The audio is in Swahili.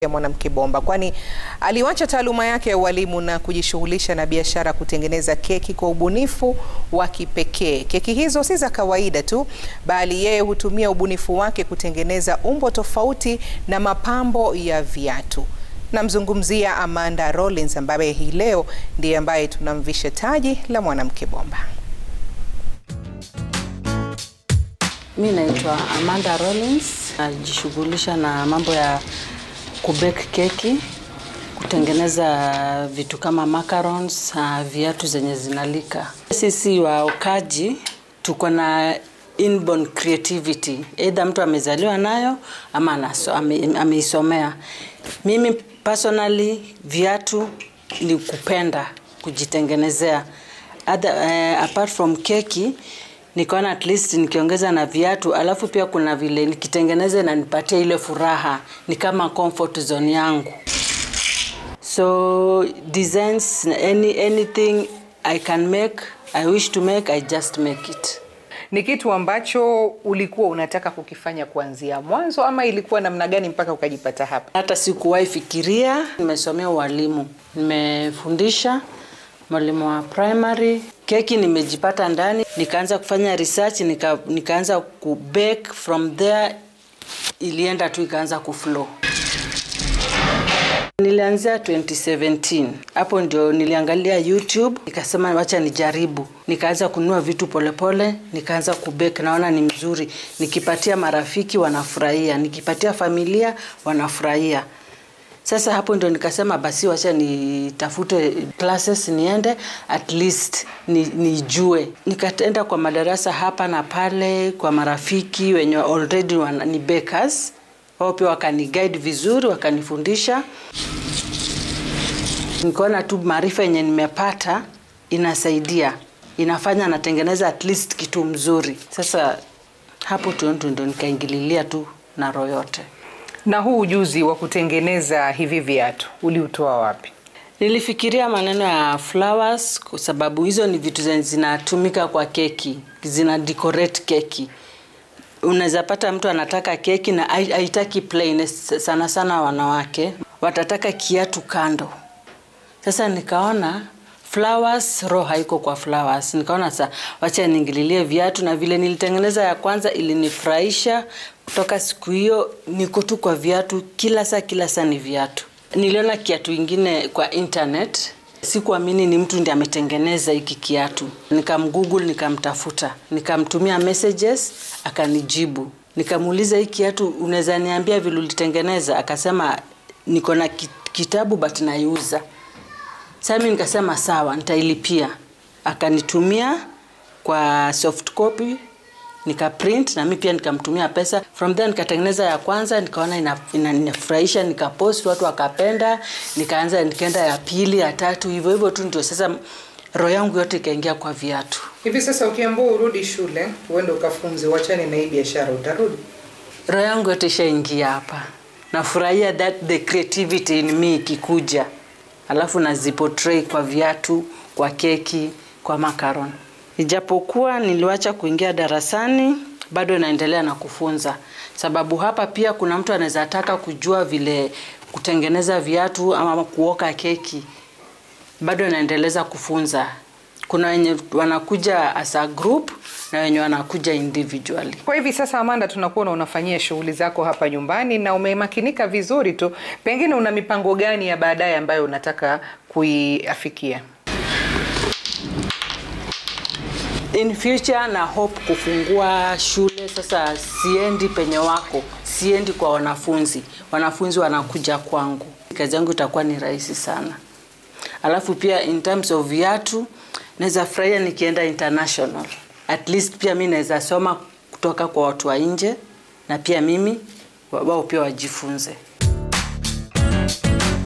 ya mwanamke bomba, kwani aliwacha taaluma yake ya ualimu na kujishughulisha na biashara kutengeneza keki kwa ubunifu wa kipekee. Keki hizo si za kawaida tu, bali yeye hutumia ubunifu wake kutengeneza umbo tofauti na mapambo ya viatu. Namzungumzia Amanda Rollins ambaye hii leo ndiye ambaye tunamvisha taji la mwanamke bomba. Mi naitwa Amanda Rollins, najishughulisha na mambo ya kubake keki, kutengeneza vitu kama macarons, uh, viatu zenye zinalika. Sisi waokaji tuko na inborn creativity, either mtu amezaliwa nayo ama anaso, ame, ameisomea. Mimi personally viatu ni kupenda kujitengenezea. Other, uh, apart from keki nikaona at least nikiongeza na viatu, alafu pia kuna vile nikitengeneza na nipatia ile furaha, ni kama comfort zone yangu. So designs any anything I can make, I wish to make, I just make it. Ni kitu ambacho ulikuwa unataka kukifanya kuanzia mwanzo ama ilikuwa namna gani mpaka ukajipata hapa? Hata sikuwahi fikiria. Nimesomea ualimu, nimefundisha mwalimu wa primary. Keki nimejipata ndani, nikaanza kufanya research, nika, nikaanza kubake from there, ilienda tu ikaanza kuflow. Nilianzia 2017. Hapo ndio niliangalia YouTube, nikasema wacha nijaribu. Nikaanza kununua vitu polepole pole, nikaanza kubake, naona ni mzuri. Nikipatia marafiki wanafurahia, nikipatia familia wanafurahia. Sasa hapo ndio nikasema basi wacha nitafute classes niende at least ni, nijue. Nikaenda kwa madarasa hapa na pale kwa marafiki wenye already wana, ni bakers wao pia wakani guide vizuri, wakanifundisha. Nikaona tu maarifa yenye nimepata inasaidia, inafanya natengeneza at least kitu mzuri. Sasa hapo tu ndo nikaingililia tu na roho yote. Na huu ujuzi wa kutengeneza hivi viatu uliutoa wapi? Nilifikiria maneno ya flowers kwa sababu hizo ni vitu zenye zinatumika kwa keki, zina decorate keki unaweza pata mtu anataka keki na haitaki plain. Sana sana wanawake watataka kiatu kando. Sasa nikaona flowers, roho haiko kwa flowers. Nikaona sa wacha niingililie viatu, na vile nilitengeneza ya kwanza ilinifurahisha. Kutoka siku hiyo niko tu kwa viatu, kila saa kila saa ni viatu. Niliona kiatu ingine kwa internet Sikuamini ni mtu ndiye ametengeneza hiki kiatu. Nikamgoogle, nikamtafuta, nikamtumia messages, akanijibu. Nikamuuliza hii kiatu unaweza niambia vile ulitengeneza? Akasema niko na kitabu but naiuza. Sasa mimi nikasema sawa, nitailipia. Akanitumia kwa soft copy nikaprint na mimi pia nikamtumia pesa. From there nikatengeneza ya kwanza, nikaona inafurahisha, ina, nikapost, watu wakapenda, nikaanza nikaenda ya pili, ya tatu, hivyo hivyo tu, ndio sasa roho yangu yote ikaingia kwa viatu. Hivi sasa ukiambiwa urudi shule uende ukafunze, wachane na hii biashara, utarudi? Roho yangu yote ishaingia hapa, nafurahia that the creativity in me ikikuja, alafu naziportray kwa viatu, kwa keki, kwa macaron. Ijapokuwa niliwacha kuingia darasani, bado naendelea na kufunza, sababu hapa pia kuna mtu anaweza taka kujua vile kutengeneza viatu ama kuoka keki. Bado naendeleza kufunza. Kuna wenye wanakuja as a group na wenye wanakuja individually. Kwa hivi sasa, Amanda, tunakuona unafanyia shughuli zako hapa nyumbani na umemakinika vizuri tu, pengine una mipango gani ya baadaye ambayo unataka kuiafikia? in future na hope kufungua shule sasa. Siendi penye wako, siendi kwa wanafunzi, wanafunzi wanakuja kwangu. Kazi yangu itakuwa ni rahisi sana. Alafu pia in terms of viatu, naweza furahia nikienda international, at least pia mi naweza soma kutoka kwa watu wa nje na pia mimi wao pia wajifunze.